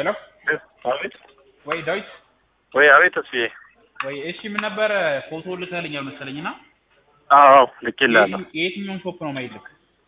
ሄሎ አቤት ወይ ዳዊት ወይ አቤት ተስፋዬ ወይ እሺ ምን ነበረ ፎቶ ልከህልኛል መሰለኝ እና አዎ ልኬልሃለሁ የየትኛውን ሾፕ ነው ማይልክ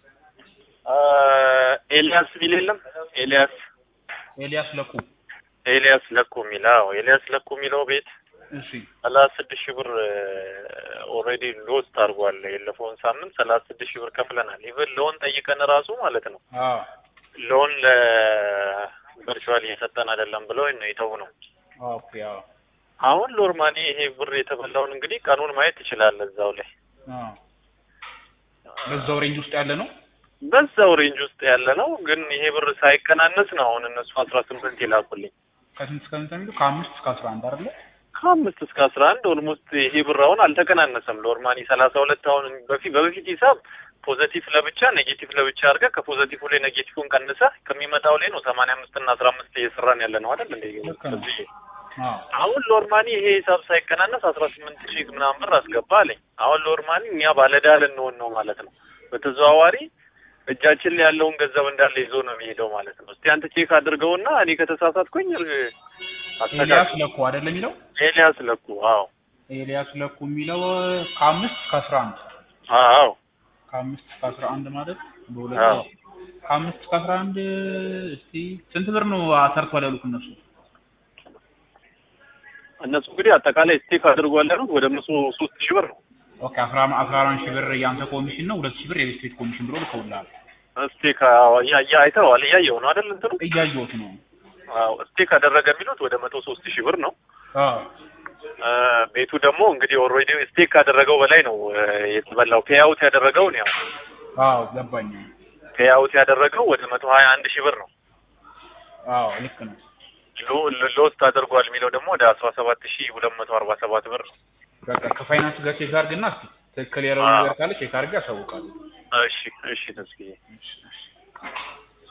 ኤልያስ ሚል የለም ኤልያስ ኤልያስ ለኩ ኤልያስ ለኩ የሚል አዎ ኤልያስ ለኩ የሚለው ቤት እሺ ሰላሳ ስድስት ሺህ ብር ኦልሬዲ ሎስት አድርጓል የለፈውን ሳምንት ሰላሳ ስድስት ሺህ ብር ከፍለናል ኢቨን ሎን ጠይቀን ራሱ ማለት ነው አዎ ሎን ለቨርቹዋል እየሰጠን አይደለም ብለው ነው የተው ነው ኦኬ አዎ አሁን ሎርማኒ ይሄ ብር የተበላውን እንግዲህ ቀኑን ማየት ትችላለህ እዛው ላይ አዎ በዛው ሬንጅ ውስጥ ያለ ነው በዛው ሬንጅ ውስጥ ያለ ነው ግን ይሄ ብር ሳይቀናነስ ነው አሁን እነሱ አስራ ስምንት ይላኩልኝ ከስንት እስከ ስንት የሚለው ከአምስት እስከ አስራ አንድ አይደለ ከአምስት እስከ አስራ አንድ ኦልሞስት ይሄ ብር አሁን አልተቀናነሰም ሎርማኒ ሰላሳ ሁለት አሁን በፊት በበፊት ሂሳብ ፖዘቲቭ ለብቻ ኔጌቲቭ ለብቻ አድርገህ ከፖዘቲቭ ላይ ኔጌቲቭን ቀንሰህ ከሚመጣው ላይ ነው ሰማንያ አምስት እና አስራ አምስት እየሰራን ያለ ነው አይደል እንደ ልክ ነው። እዚህ አዎ አሁን ሎርማኒ ይሄ ሂሳብ ሳይቀናነስ አስራ ስምንት ሺህ ምናምን ብር አስገባ አለኝ። አሁን ሎርማኒ እኛ ባለዕዳ ልንሆን ነው ማለት ነው። በተዘዋዋሪ እጃችን ላይ ያለውን ገንዘብ እንዳለ ይዞ ነው የሚሄደው ማለት ነው። እስቲ አንተ ቼክ አድርገውና እኔ ከተሳሳትኩኝ ኤልያስ አስተካክል። ለኩ አይደለ የሚለው ኤልያስ ለኩ አዎ ኤልያስ ለኩ የሚለው ከአምስት እስከ አስራ አንድ አዎ ከአምስት እስከ አስራ አንድ ማለት በሁለት አዎ። ከአምስት እስከ አስራ አንድ እስቲ ስንት ብር ነው አሰርቷል ያሉት እነሱ እነሱ እንግዲህ አጠቃላይ ስቴክ አድርጓል ያሉት ወደ መቶ ሶስት ሺህ ብር ነው። ኦኬ አስራ አስራ አራት ሺህ ብር የአንተ ኮሚሽን ነው ሁለት ሺህ ብር የቤት ቤት ኮሚሽን ብሎ ልከውልሃል ስቴክ አዎ፣ እያ- እያ- አይተኸዋል እያየው ነው አይደል እንትኑ እያየሁት ነው አዎ ስቴክ አደረገ የሚሉት ወደ መቶ ሶስት ሺህ ብር ነው። አዎ እ ቤቱ ደግሞ እንግዲህ ኦልሬዲ ስቴክ ካደረገው በላይ ነው እ የተበላው። ፔይአውት ያደረገው ነው አዎ ገባኝ ፔይአውት ያደረገው ወደ መቶ ሀያ አንድ ሺህ ብር ነው። አዎ ልክ ነው ሎ- ሎ- ሎስት አድርጓል የሚለው ደግሞ ወደ አስራ ሰባት ሺህ ሁለት መቶ አርባ ሰባት ብር ነው። በቃ ከፋይናንስ ጋር ቼክ አድርግና እስቲ ትክክል ያለው አዎ። ነገር ካለ ቼክ አድርግ ያሳውቃሉ እሺ እሺ ተስፋዬ እሺ እሺ